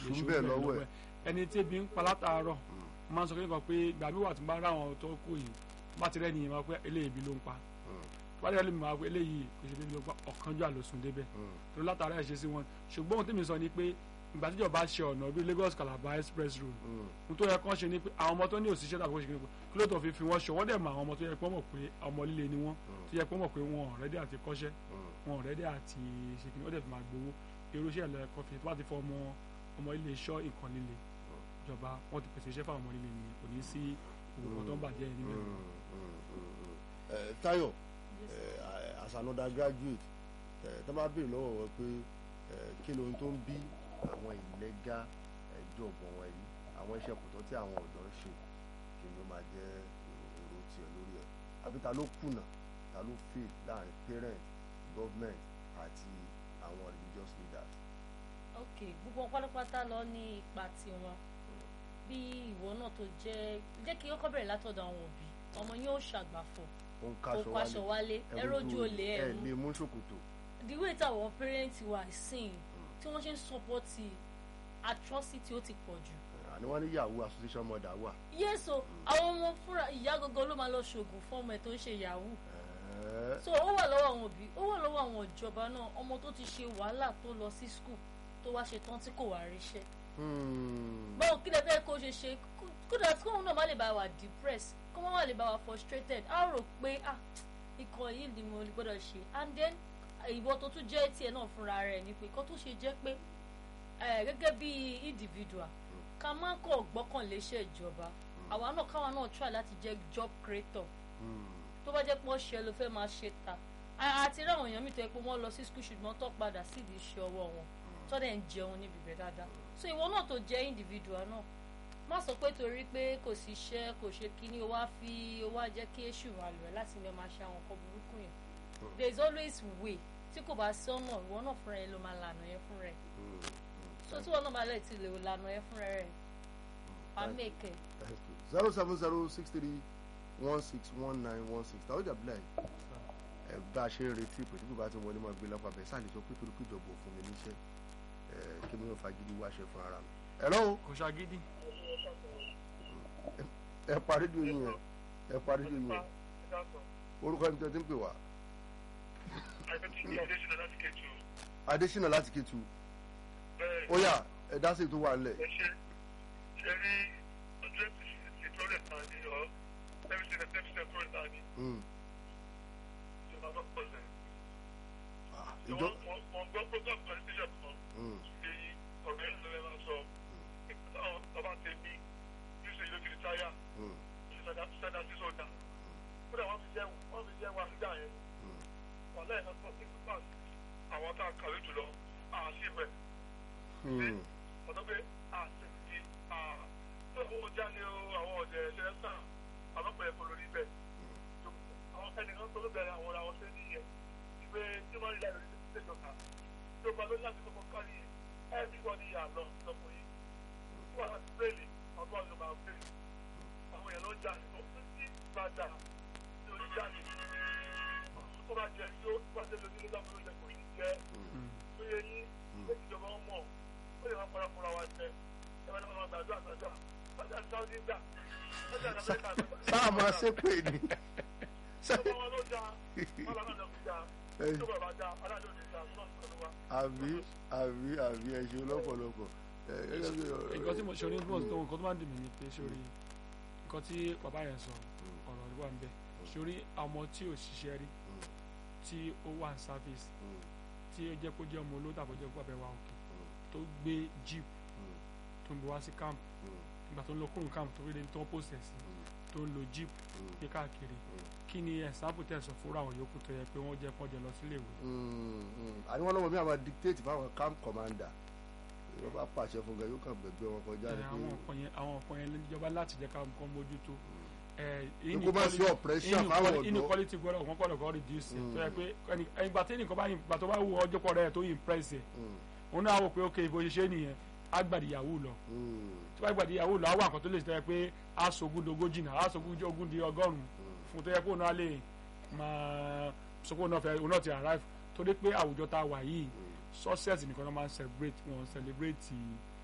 Èṣù èṣù ń bẹ lọ́wọ́ ẹ̀. ẹni tí ebi ń pa látàárọ̀ máa ń sọ kékeré kan pé ìgbà mi wà tí n bá ráwọn tó kú yìí bá ti rẹ́ nìyẹn máa pé eléyìí ebi ló ń pa bá ti rẹ́ lèmi máa pé eléyìí kò ṣe ebi ló ń pa ọ̀kanjú àlòsùn débẹ̀ tó látara ẹ̀ ṣe sí wọn ṣùgbọ́n ohun tí mi sọ ni pé ìgbà tíjọba ṣe ọ̀nà bíi Lagos Calabar express road ohun tó yẹ kán ṣe ni pé àwọn ọmọ tó ní òṣìṣẹ́ tàbí òṣìṣẹ́ kí ló tó fi fi wọ́n ṣọ wọ́n dẹ̀ mọ àwọn ọmọ tó yẹ pé wọ́n mọ̀ pé ọmọ líle ni wọ́n tó yẹ pé wọ́n mọ̀ pé wọn ò rẹ́dí àti kọ́ṣẹ́ wọn ò rẹ́dí àti ṣe kí ni wọ́n dẹ̀ fi máa gbowó irú iṣẹ́ ìlọ ẹ̀kọ́ fi tó bá ti fọ ọmọ ọmọ ilé iṣọ́ nǹkan líle ìjọba wọ́n ti pèsè iṣẹ́ fáwọn ọmọ líle nìyẹn kò ní sí òwò tó ń bàjẹ́ yìí níbẹ̀. Eh, Táyọ̀ eh, as an undergraduate eh, tó bá béèrè lọ́wọ́ wọn pé eh, kí ló ń tó ń bí àwọn ìlẹ́gà ẹjọ́ ọ̀gbọ̀n wọn yìí àwọn iṣẹ́ kòtọ́ tí àwọn ọ̀dọ́ ń ṣe kí ló máa jẹ́ èrò tiẹ̀ lórí ẹ̀ àbí ta ló kùnà ta ló fail láàrin parent government àti àwọn religious leaders. ok gbogbo wọn pátápátá lọ ní ipa tiwọn bí ìwọ náà tó jẹ́ jẹ́ kí kọ́kọ́ bẹ̀rẹ̀ látọ̀dọ̀ àwọn òbí ọmọ yóò ṣàgbàfọ̀ ó ń kó kaṣọ kaṣọ wálé ẹ rójú olè ẹ ẹ mú lè mú ṣòkòtò. the way táwọn parents wà sìn tí wọ́n ṣe ń sọpọ́tì atrocity ó ti pọ̀ jù àní wọ́n ní yahoo association mother wà. yéèso àwọn ọmọ fúnra ìyá gangan ló máa lọ ṣoògùn fún ọmọ ẹ tó ń ṣe yahoo Eh, so ó wà lọ́wọ́ àwọn òbí ó wà lọ́wọ́ àwọn ìjọba náà ọmọ tó ti ṣe wàhálà tó lọ sí school tó wá ṣe tán tí kò wá ríṣẹ́ hmm, báwo kí lè fẹ́ kó ṣe ṣe kódà tí kóun náà má lè bá wa depressed kó má wà lè bá wa frustrated á rò pé ah ikọ̀ yìí ni mo gbọ́dọ̀ ṣe and then ìwọ tó tún jẹ́ tiẹ̀ náà fúnra rẹ̀ ni pé kó tó ṣe jẹ́ pé eh, gẹ́gẹ́ bí individual ká má kọ̀ gbọ́kànlé iṣẹ́ ìjọba àwa náà káwa náà try láti jẹ́ job creator hmm. tó bá jẹ́ pé ọ̀ṣẹ́ ló fẹ́ máa ṣe ta A- àti ráwọn èèyàn mi tó yẹ pé wọ́n lọ sí skul ṣùgbọ́n tó padà sídìí iṣẹ́ ọwọ́ wọn tó dẹ̀ ń jẹun níbi ibẹ̀ dáadáa so ìwọ náà tó jẹ́ individual náà má sọ pé torí pé kò sí iṣẹ́ kò ṣe kíní o wá fi o wá jẹ́ kí èṣù wà lọ láti lè máa ṣe àwọn nǹkan burúkú yẹn there is always way tí kò bá sí ọ̀nà ìwọ náà fúnra ẹ ló máa lànà yẹn fúnra ẹ so tí ìwọ náà bá lè ti lè lànà yẹn fúnra ẹ wàá mèkè. zero seven zero six three one six one nine one six tàwọn ìjà bílẹ̀ ẹ̀ bá a ṣe ń retí pé tí kò bá ti wọlé máa gbé lápá bẹ́ẹ̀ sáà lè sọ pé torí pé ìjọba ò fún mi níṣẹ́ ẹ̀ kí mi ò fagídí wáṣẹ fún ara mi. hello kò ṣàgídí ẹ pa rédíò yín yẹn ẹ pa rédíò yín yẹn orúkọ ẹni tó ti ń pè wá adésínà láti kétu ó yá ẹ dá sí ètò wà nílẹ̀ Hmm. Ah, ìjọ Hmm. Hmm. àwọn tá a kàwé jùlọ àṣìbẹ̀ Hmm. ọ̀dọ́ pé àṣìbí owó jáde o àwọn ọ̀dẹ̀ ṣẹlẹ̀ sàn àlọ́pẹ̀ ẹ̀kọ́ lórí bẹ́ẹ̀ àwọn ẹnìkan tó ló bẹ̀rẹ̀ àwọn ọ̀rọ̀ àwọn ṣẹ́ nìyẹn ìgbé tí wọ́n rí láì lórí ìṣèjọba tó bá lórí láti kọ́kọ́ kárí ẹ̀ẹ́dì wọ́n ní àlọ́ lọ́pọ̀ yìí tí wọ́n láti bẹ́ẹ̀lì ọgbọ́n ló máa bẹ́ẹ̀lì àwọn èèyàn ló ń jáde tó ń tí gbàdá tí ó ń jáde tó bá jẹ tí ó bá jẹ lórí lọ́dọ̀ ló jẹ kò ní jẹ́ tó yẹ yín ó ti jọba wọn mọ̀ ó lè máa fara fúnra wa jẹ ẹ bá ní wọn máa gbàdúrà gbàdúrà ọjà sáwọ́dí gbà ọjà àmẹ́ríkà gbà sáà máa ṣépè ní. ọba wọn ló já wọn làwọn àjọ fi já tó bàbá já alájọ ní já tó náà sọ̀rọ̀ wa. àbí àbí àbí ẹ ṣe lọ́pọ̀lọpọ̀. ẹ gẹ́gẹ́ bí ọ̀rọ̀- nǹkan tí mo ṣe orí tó nǹkan tó máa ń dùn mí ni pé sórí nǹkan tí bàbá yẹn sọ ọ̀rọ̀ wà ń bẹ̀ sórí ọmọ tí ò ṣiṣẹ́ rí tí ó wà ní service Hmm. tí ó jẹ́ kó jẹ́ ọmọ olóòtú àbọ̀jẹ́ kó abẹ́ wa òkè tó gbé jeep Hmm. tó ń bọ̀ wá sí camp Hmm. ìgbà tó ń lọ kúrò camp tó rí ẹni tó ń pòsẹ̀ sí tó ń lo jeep gbé káàkiri kí ni ẹ̀sánpù tẹ̀sán fúnra àwọn yòókù tó yẹ pé wọ́n jẹ́ kọ́jọ lọ sílé ìwé Hmm. Hmm. àní wọn lọ́wọ́ mi àwọn dictate fáwọn camp commander ìwọ́n bá pàṣẹ fún gan yóò kàn gbẹgbẹ́ wọn kọjá ẹ, ní àwọn nǹkan yẹn àwọn nǹkan yẹn níjọba láti jẹ́ ká nǹkan mójútó ẹ, kó má sí oppression fáwọn ọ̀dọ́. inequality gbọ́dọ̀ wọ́n gbọ́dọ̀ kọ́ reduce ẹ̀ tó yẹ pé ẹni- ìgbà tí nìkan bá ìgbà tó bá wù ọjọ́ pọ̀ rẹ̀ tó impress ẹ̀ Hmm. òun náà wò pé ok bó ṣe ṣe nìyẹn á gbàdí yahoo lọ Hmm. tí wọ́n gbàdí yahoo lọ á wà nǹkan tó lè ṣe tó yẹ pé á sogún dogójì náà á sogún ogún di ọgọ́rùn-ún fún tó yẹ kó náà lè máa sọ pé òun náà fẹ́ òun náà ti arrive torí pé àwùjọ tá a wà yìí success nìkan náà máa ń celebrate wọn celebrate